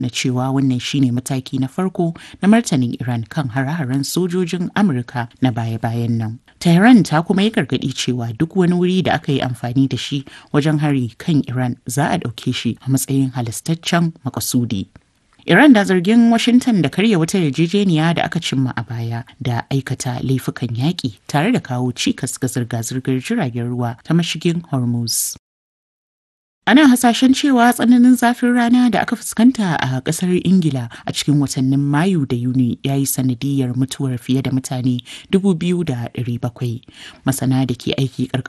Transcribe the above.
na cewa wannan shine mataki na farko na martanin Iran kan hare-haren sojojin Amurka na baya-bayan nan. Tehran ta kuma yi gargaɗi cewa duk wani wuri da aka yi amfani da shi wajen hari kan Iran za a ɗauke shi a matsayin halastaccen makasudi. Iran da zargin Washington da karya wata yarjejeniya da aka cimma a baya da aikata laifukan yaƙi tare da kawo cikas ga zirga-zirgar jiragen ruwa ta mashigin Hormuz. Ana hasashen cewa tsananin zafin rana da aka fuskanta a kasar Ingila a cikin watannin Mayu da Yuni ya yi sanadiyar mutuwar fiye da mutane 2,700. Masana da ke aiki